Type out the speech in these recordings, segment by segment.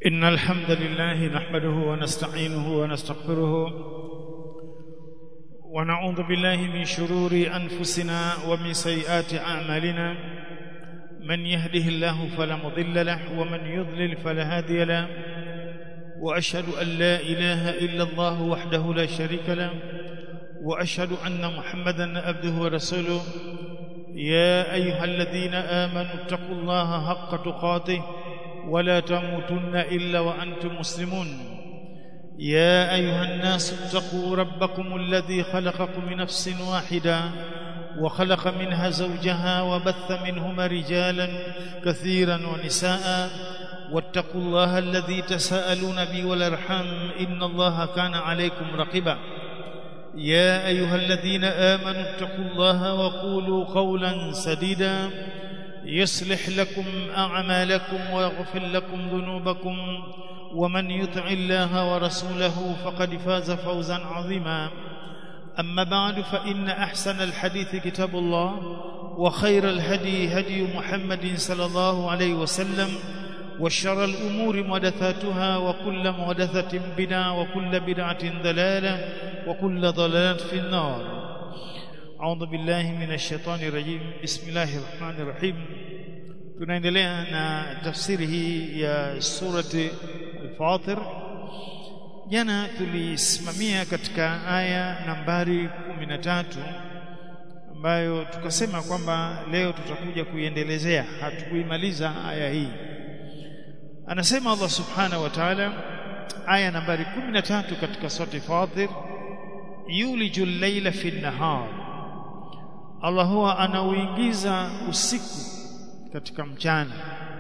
إن الحمد لله نحمده ونستعينه ونستغفره ونعوذ بالله من شرور أنفسنا ومن سيئات أعمالنا من يهده الله فلا مضل له ومن يضلل فلا هادي له وأشهد أن لا إله إلا الله وحده لا شريك له وأشهد أن محمدا عبده ورسوله يا أيها الذين آمنوا اتقوا الله حق تقاته ولا تموتن إلا وأنتم مسلمون يا أيها الناس اتقوا ربكم الذي خلقكم من نفس واحدة وخلق منها زوجها وبث منهما رجالا كثيرا ونساء واتقوا الله الذي تساءلون به والارحام ان الله كان عليكم رقيبا يا ايها الذين امنوا اتقوا الله وقولوا قولا سديدا يصلح لكم اعمالكم ويغفر لكم ذنوبكم ومن يطع الله ورسوله فقد فاز فوزا عظيما اما بعد فان احسن الحديث كتاب الله وخير الهدي هدي محمد صلى الله عليه وسلم وشر الأمور محدثاتها وكل محدثة بدعة وكل بدعة ضلالة وكل ضلالة في النار أعوذ بالله من الشيطان الرجيم بسم الله الرحمن الرحيم tunaendelea na tafsiri hii ya surati al-Fatir jana tulisimamia katika aya nambari 13 ambayo tukasema kwamba leo tutakuja kuiendelezea hatukuimaliza aya hii anasema Allah subhanahu wa ta'ala aya nambari 13 katika surati Fatir yuliju al-layla fi an-nahar Allah huwa anauingiza usiku katika mchana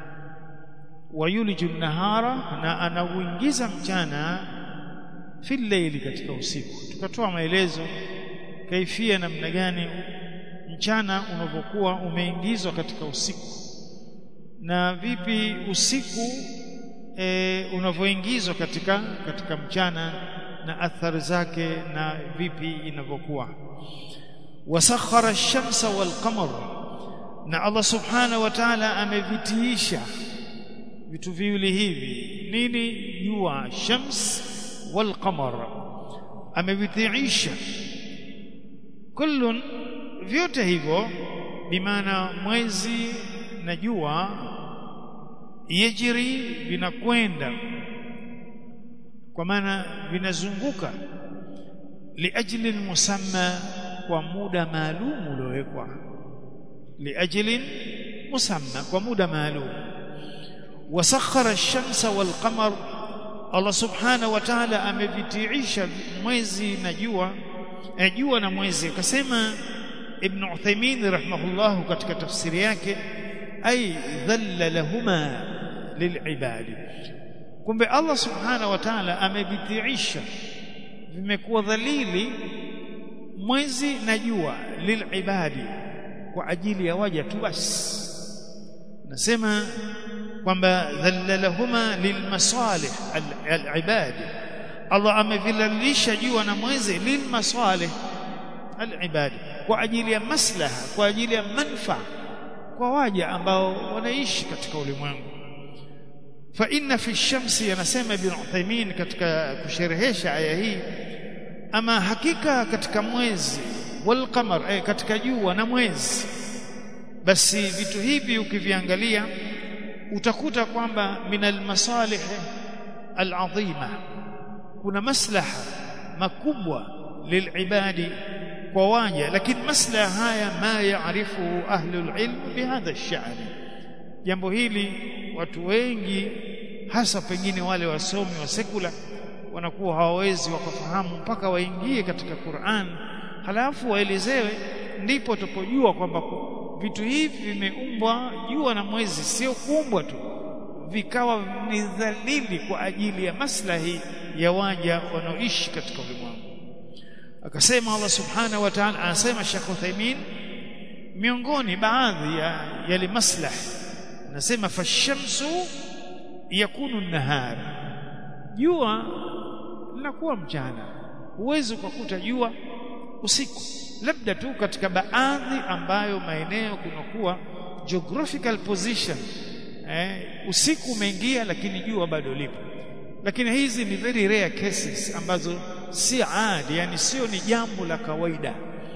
wa yuliju an-nahara na anauingiza mchana fi al-layli katika usiku tukatoa maelezo kaifia namna gani mchana unavyokuwa umeingizwa katika usiku na vipi usiku e, unavyoingizwa katika katika mchana na athari zake na vipi inavyokuwa wasakhara ash-shamsa wal-qamar na Allah subhanahu wa ta'ala amevitiisha vitu viwili hivi nini jua shams wal-qamar amevitiisha kullun vyote hivyo bimaana mwezi na jua yajri vinakwenda kwa maana vinazunguka liajli musamma kwa muda maalum uliowekwa liajli musamma kwa muda maalum wasakhara ash-shamsa wal-qamar Allah subhanahu wa ta'ala amevitiisha mwezi na jua eh, jua na mwezi akasema Ibn Uthaymeen rahimahullah katika tafsiri yake ay dhalla lahuma lilibadi kumbe Allah subhanahu wa ta'ala amebitiisha vimekuwa dhalili mwezi na jua lilibadi kwa ajili ya waja tu basi nasema kwamba dhalla lahuma lilmasalih alibadi Allah amevilalisha jua na mwezi lilmasalih alibadi kwa ajili ya maslaha kwa ajili ya manfaa kwa waja ambao wanaishi katika ulimwengu fa inna fi shamsi anasema ibn Uthaymeen katika kusherehesha aya hii ama hakika katika mwezi wal qamar eh, katika jua na mwezi basi vitu hivi ukiviangalia utakuta kwamba minal masalih alazima kuna maslaha makubwa lilibadi kwa waja lakini maslaha haya ma yaarifu ahlul ilm bihadha ash-sha'n jambo hili watu wengi hasa pengine wale wasomi wa sekula wanakuwa hawawezi wakafahamu mpaka waingie katika Qur'an halafu waelezewe ndipo tupojua kwamba vitu hivi vimeumbwa jua na mwezi sio kuumbwa tu vikawa ni dhalili kwa ajili ya maslahi ya waja wanaoishi katika ulimwengu akasema Allah subhanahu wa ta'ala anasema Sheikh Uthaymeen miongoni baadhi ya yale maslah anasema fashamsu yakunu nahar jua linakuwa mchana huwezi ukakuta jua usiku labda tu katika baadhi ambayo maeneo kunakuwa geographical position eh, usiku umeingia lakini jua bado lipo lakini hizi ni very rare cases ambazo si adi yani sio ni jambo la kawaida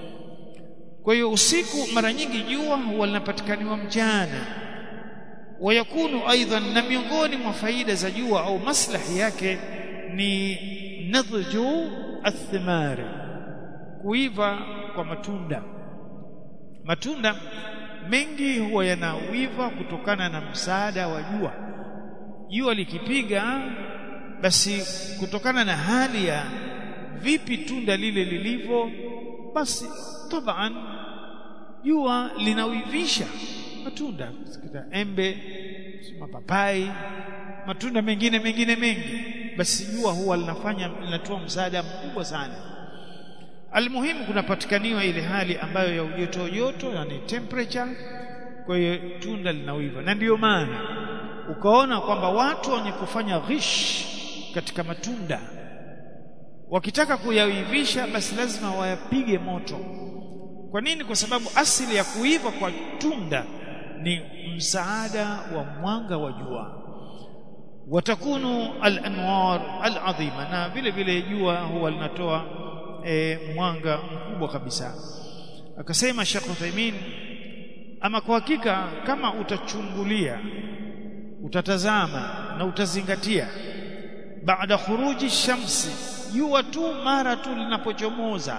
kwa hiyo usiku mara nyingi jua huwa linapatikaniwa mchana wayakunu aidan na miongoni mwa faida za jua au maslahi yake ni nadhju athmari kuiva kwa matunda matunda mengi huwa yanawiva kutokana na msaada wa jua jua likipiga basi kutokana na hali ya vipi tunda lile lilivyo basi taban jua linawivisha matunda embe mapapai matunda mengine mengine mengi basi jua huwa linafanya linatoa msaada mkubwa sana almuhimu kunapatikaniwa ile hali ambayo ya ujoto joto yani temperature kwa hiyo tunda linawiva na ndiyo maana ukaona kwamba watu wenye kufanya ghish katika matunda wakitaka kuyawivisha basi lazima wayapige moto kwa nini kwa sababu asili ya kuiva kwa tunda ni msaada wa mwanga wa jua watakunu al-anwar al-azima na vile vile jua huwa linatoa e, mwanga mkubwa kabisa akasema Sheikh Uthaymeen ama kwa hakika kama utachungulia utatazama na utazingatia baada khuruji shamsi jua tu mara tu linapochomoza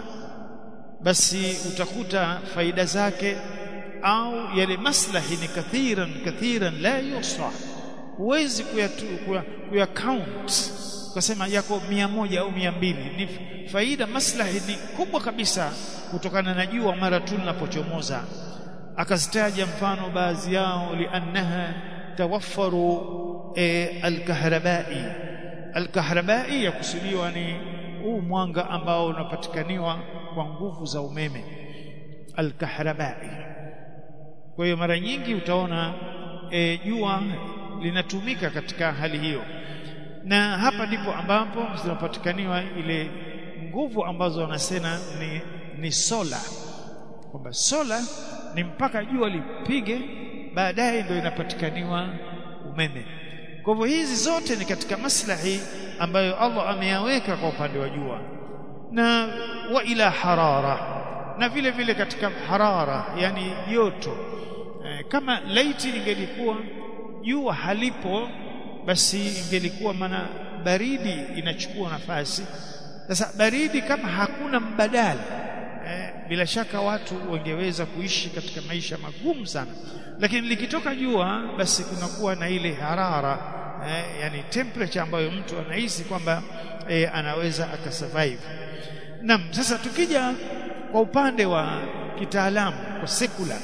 basi utakuta faida zake au yale maslahi ni kathiran kathiran la yusa huwezi kuya count ukasema yako mia moja au mia mbili ni faida maslahi ni kubwa kabisa kutokana na jua mara tu linapochomoza akazitaja mfano baadhi yao liannaha tawaffaru e, alkahrabai alkahrabai yakusudiwa ni huu mwanga ambao unapatikaniwa kwa nguvu za umeme alkahrabai kwa hiyo mara nyingi utaona e, jua linatumika katika hali hiyo na hapa ndipo ambapo zinapatikaniwa ile nguvu ambazo wanasema ni, ni sola kwamba sola ni mpaka jua lipige baadaye ndio inapatikaniwa umeme kwa hivyo hizi zote ni katika maslahi ambayo Allah ameyaweka kwa upande wa jua na wa ila harara na vile vile katika harara yani joto e, kama laiti ingelikuwa jua halipo basi ingelikuwa maana baridi inachukua nafasi sasa baridi kama hakuna mbadala eh, bila shaka watu wangeweza kuishi katika maisha magumu sana lakini likitoka jua basi kunakuwa na ile harara eh, yani temperature ambayo mtu anahisi kwamba eh, anaweza akasurvive naam sasa tukija kwa upande wa kitaalamu kwa sekula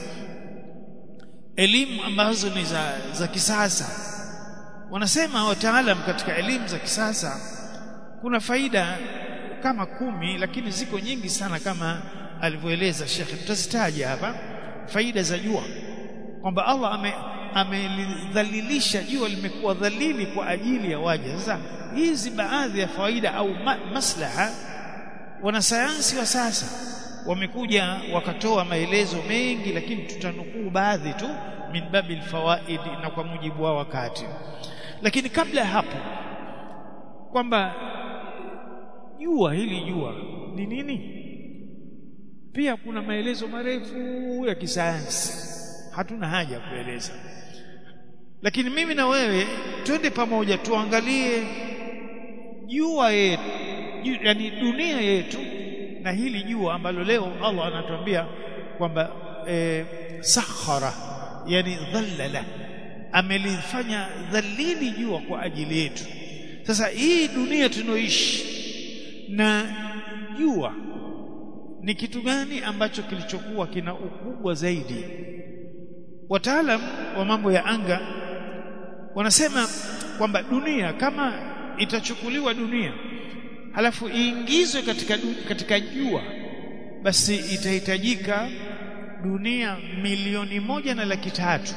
elimu ambazo ni za, za kisasa wanasema wataalam katika elimu za kisasa kuna faida kama kumi lakini ziko nyingi sana kama alivyoeleza Sheikh tutazitaja hapa faida za jua kwamba Allah ame amelidhalilisha jua limekuwa dhalili kwa ajili ya waja sasa hizi baadhi ya faida au ma, maslaha wanasayansi wa sasa wamekuja wakatoa maelezo mengi lakini tutanukuu baadhi tu min babil fawaid na kwa mujibu wa wakati lakini kabla ya hapo kwamba jua hili jua ni nini pia kuna maelezo marefu ya kisayansi hatuna haja ya kueleza lakini mimi na wewe twende pamoja tuangalie jua yetu yani dunia yetu na hili jua ambalo leo Allah anatuambia kwamba e, sakhara yani dhallala amelifanya dhalili jua kwa ajili yetu sasa hii dunia tunaoishi na jua ni kitu gani ambacho kilichokuwa kina ukubwa zaidi wataalam wa mambo ya anga wanasema kwamba dunia kama itachukuliwa dunia halafu iingizwe katika katika jua basi itahitajika dunia milioni moja na laki tatu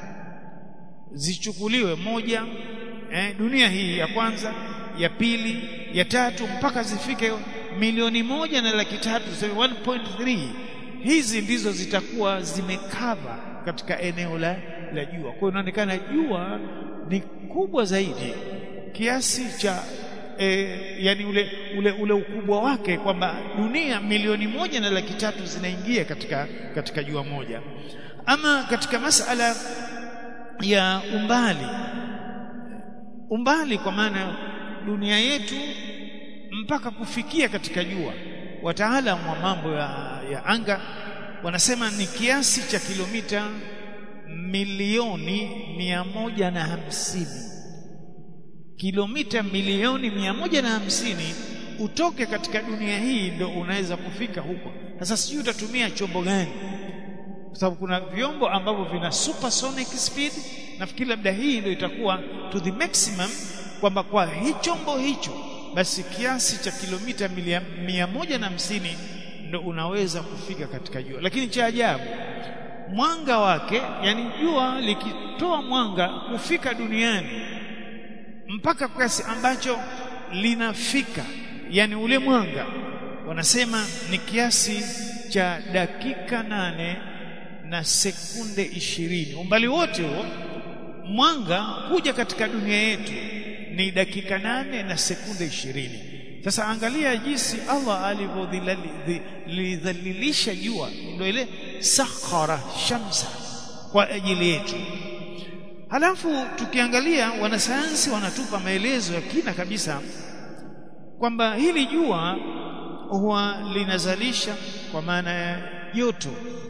zichukuliwe moja eh, dunia hii ya kwanza ya pili ya tatu mpaka zifike milioni moja na laki tatu 1.3 hizi ndizo zitakuwa zimekava katika eneo la la jua. Kwa hiyo inaonekana jua ni kubwa zaidi kiasi cha e, yani ule, ule, ule ukubwa wake kwamba dunia milioni moja na laki tatu zinaingia katika, katika jua moja. Ama katika masala ya umbali, umbali kwa maana dunia yetu mpaka kufikia katika jua, wataalamu wa mambo ya, ya anga wanasema ni kiasi cha kilomita milioni mia moja na hamsini kilomita milioni mia moja na hamsini utoke katika dunia hii ndo unaweza kufika huko. Sasa sijui utatumia chombo gani, kwa sababu kuna vyombo ambavyo vina supersonic speed. Nafikiri labda hii ndio itakuwa to the maximum, kwamba kwa hii chombo hicho basi kiasi cha kilomita mia moja na hamsini ndo unaweza kufika katika jua. Lakini cha ajabu mwanga wake, yani jua likitoa mwanga kufika duniani mpaka kiasi ambacho linafika, yani ule mwanga wanasema ni kiasi cha dakika nane na sekunde ishirini. Umbali wote huo mwanga kuja katika dunia yetu ni dakika nane na sekunde ishirini. Sasa angalia jinsi Allah alivyolidhalilisha jua, ndio ile sakhara shamsa kwa ajili yetu. Halafu tukiangalia wanasayansi wanatupa maelezo ya kina kabisa kwamba hili jua huwa linazalisha kwa maana ya joto.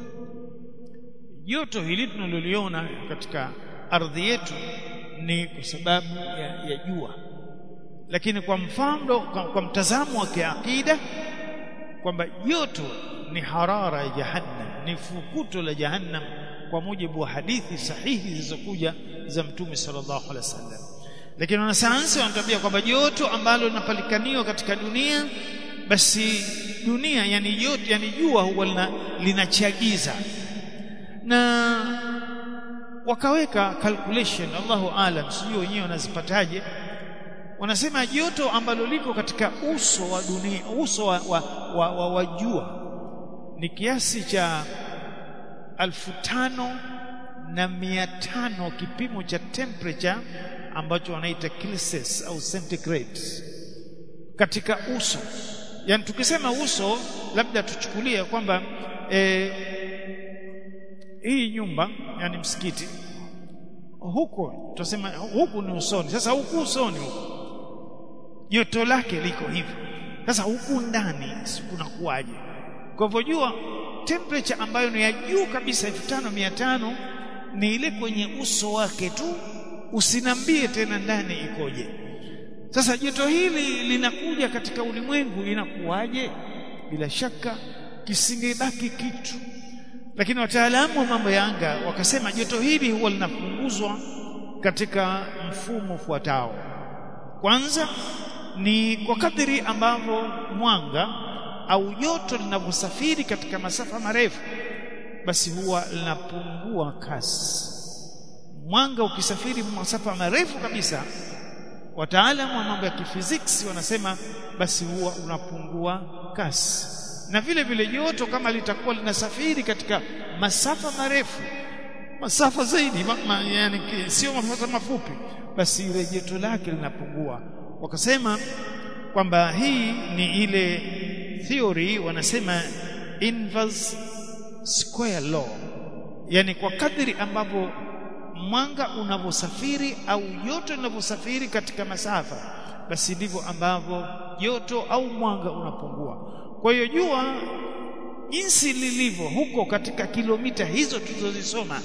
Joto hili tunaloliona katika ardhi yetu ni kwa sababu ya, ya jua, lakini kwa mfano, kwa, kwa mtazamo wa kiakida kwamba joto ni harara ya Jahannam, ni fukuto la Jahannam kwa mujibu wa hadithi sahihi zilizokuja za Mtume sallallahu alaihi wasallam. Lakini wanasayansi wanatuambia kwamba joto ambalo linapatikaniwa katika dunia, basi dunia yani joto, yani jua huwa lina, linachagiza na wakaweka calculation, Allahu aalam, sijui wenyewe wanazipataje. Wanasema joto ambalo liko katika uso wa dunia, uso wa, wa, wa, wa, wa jua ni kiasi cha alfu tano na mia tano kipimo cha temperature ambacho wanaita Celsius au centigrade katika uso. Yani tukisema uso, labda tuchukulie kwamba e, hii nyumba yani msikiti huko, tutasema huku ni usoni. Sasa huku usoni huku joto lake liko hivyo. Sasa huku ndani kunakuwaje? Kwa hivyo jua temperature ambayo ni ya juu kabisa elfu tano mia tano ni ile kwenye uso wake tu, usinambie tena ndani ikoje. Sasa joto hili linakuja katika ulimwengu inakuwaje? Bila shaka kisingebaki kitu, lakini wataalamu wa mambo ya anga wakasema joto hili huwa linapunguzwa katika mfumo ufuatao. Kwanza ni kwa kadiri ambavyo mwanga au joto linavyosafiri katika masafa marefu, basi huwa linapungua kasi. Mwanga ukisafiri masafa marefu kabisa, wataalamu wa mambo ya kifiziksi wanasema basi huwa unapungua kasi, na vile vile joto kama litakuwa linasafiri katika masafa marefu, masafa zaidi ma, ma, yani sio masafa mafupi, basi ile joto lake linapungua. Wakasema kwamba hii ni ile theory wanasema inverse square law, yani kwa kadri ambavyo mwanga unavyosafiri au joto linavyosafiri katika masafa, basi ndivyo ambavyo joto au mwanga unapungua. Kwa hiyo jua jinsi lilivyo huko katika kilomita hizo tulizozisoma,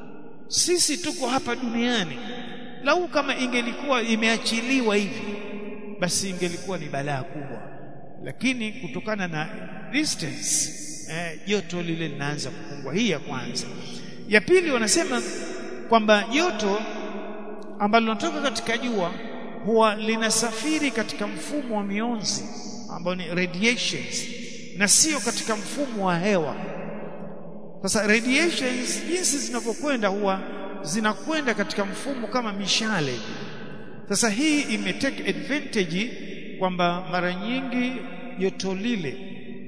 sisi tuko hapa duniani, lau kama ingelikuwa imeachiliwa hivi, basi ingelikuwa ni balaa kubwa lakini kutokana na distance joto eh, lile linaanza kupungua. Hii ya kwanza. Ya pili, wanasema kwamba joto ambalo linatoka katika jua huwa linasafiri katika mfumo wa mionzi ambao ni radiations na sio katika mfumo wa hewa. Sasa radiations jinsi zinavyokwenda huwa zinakwenda katika mfumo kama mishale. Sasa hii imetake advantage kwamba mara nyingi joto lile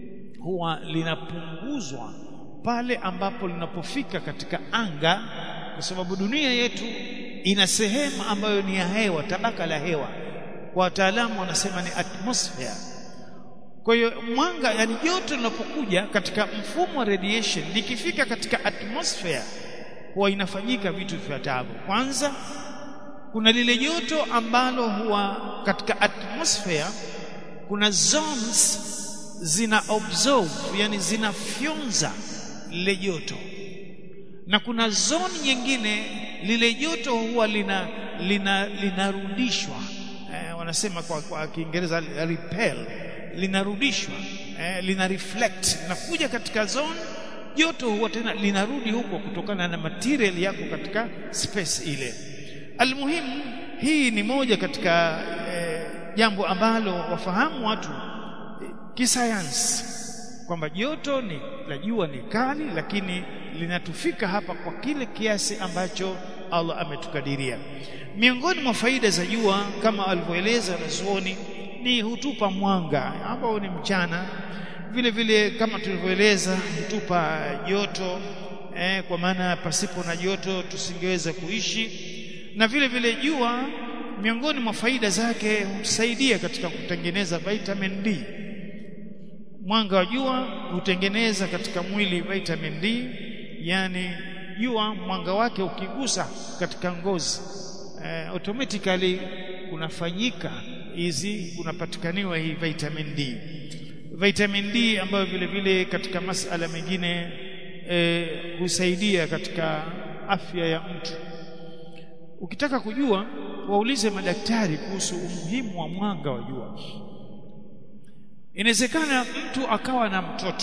huwa linapunguzwa pale ambapo linapofika katika anga kwa sababu dunia yetu ina sehemu ambayo ni ya hewa tabaka la hewa kwa wataalamu wanasema ni atmosphere kwa hiyo mwanga yani joto linapokuja katika mfumo wa radiation likifika katika atmosphere huwa inafanyika vitu vifuatavyo kwanza kuna lile joto ambalo huwa katika atmosphere kuna zones zina absorb yani zinafyonza lile joto na kuna zone nyingine lile joto huwa lina lina linarudishwa eh, wanasema kwa, kwa Kiingereza repel linarudishwa eh, lina reflect linakuja katika zone joto huwa tena linarudi huko kutokana na material yako katika space ile almuhimu hii ni moja katika eh, jambo ambalo wafahamu watu eh, kisayansi kwamba joto ni la jua ni kali lakini linatufika hapa kwa kile kiasi ambacho Allah ametukadiria miongoni mwa faida za jua kama alivyoeleza wanazuoni ni hutupa mwanga ambao ni mchana vile vile kama tulivyoeleza hutupa joto eh, kwa maana pasipo na joto tusingeweza kuishi na vile vile jua miongoni mwa faida zake hutusaidia katika kutengeneza vitamin D mwanga wa jua hutengeneza katika mwili vitamin D yani jua mwanga wake ukigusa katika ngozi eh, automatically kunafanyika hizi kunapatikaniwa hii vitamin D vitamin D ambayo vile vile katika masala mengine eh, husaidia katika afya ya mtu ukitaka kujua waulize madaktari kuhusu umuhimu wa mwanga wa jua inawezekana mtu akawa na mtoto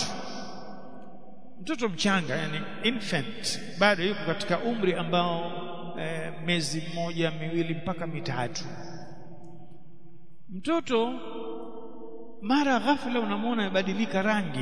mtoto mchanga yani infant bado yuko katika umri ambao e, miezi mmoja miwili mpaka mitatu mtoto mara ghafla unamwona amebadilika rangi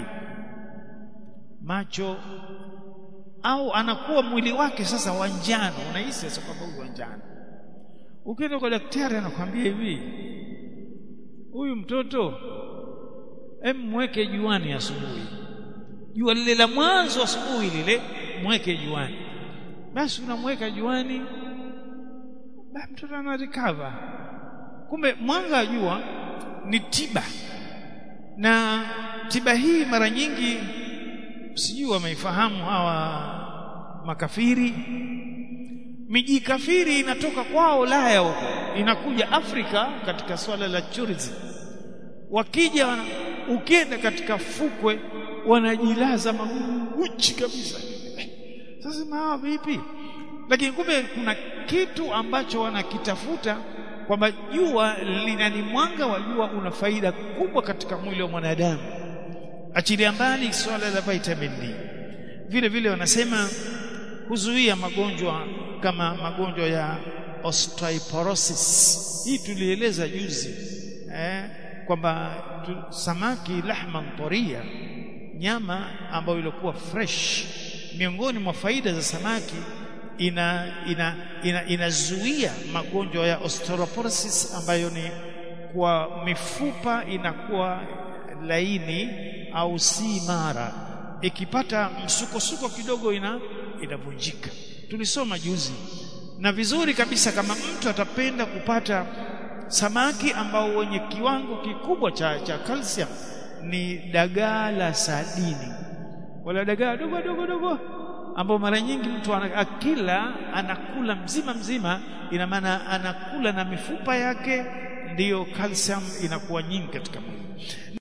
macho au anakuwa mwili wake sasa wa njano unahisi sasa kwamba huyu wa njano ukienda kwa daktari anakuambia hivi huyu mtoto em mweke juani asubuhi jua lile la mwanzo asubuhi lile mweke juani basi unamweka juani basi mtoto ana recover kumbe mwanga wa jua ni tiba na tiba hii mara nyingi sijui wameifahamu hawa makafiri miji kafiri inatoka kwao Ulaya huko inakuja Afrika katika swala la tourism wakija ukienda katika fukwe wanajilaza maguchi kabisa sasa hawa vipi lakini kumbe kuna kitu ambacho wanakitafuta kwamba jua linani mwanga wa jua una faida kubwa katika mwili wa mwanadamu achilia mbali swala la vitamin D vile vile wanasema huzuia magonjwa kama magonjwa ya osteoporosis hii tulieleza juzi eh, kwamba samaki lahman toria nyama ambayo ilikuwa fresh miongoni mwa faida za samaki ina ina inazuia ina magonjwa ya osteoporosis ambayo ni kwa mifupa inakuwa laini au si mara ikipata msukosuko kidogo ina inavunjika tulisoma juzi na vizuri kabisa kama mtu atapenda kupata samaki ambao wenye kiwango kikubwa cha, cha calcium ni dagaa la sadini wala dagaa dogo dogo dogo ambao mara nyingi mtu akila anakula mzima mzima ina maana anakula na mifupa yake ndiyo calcium inakuwa nyingi katika mwili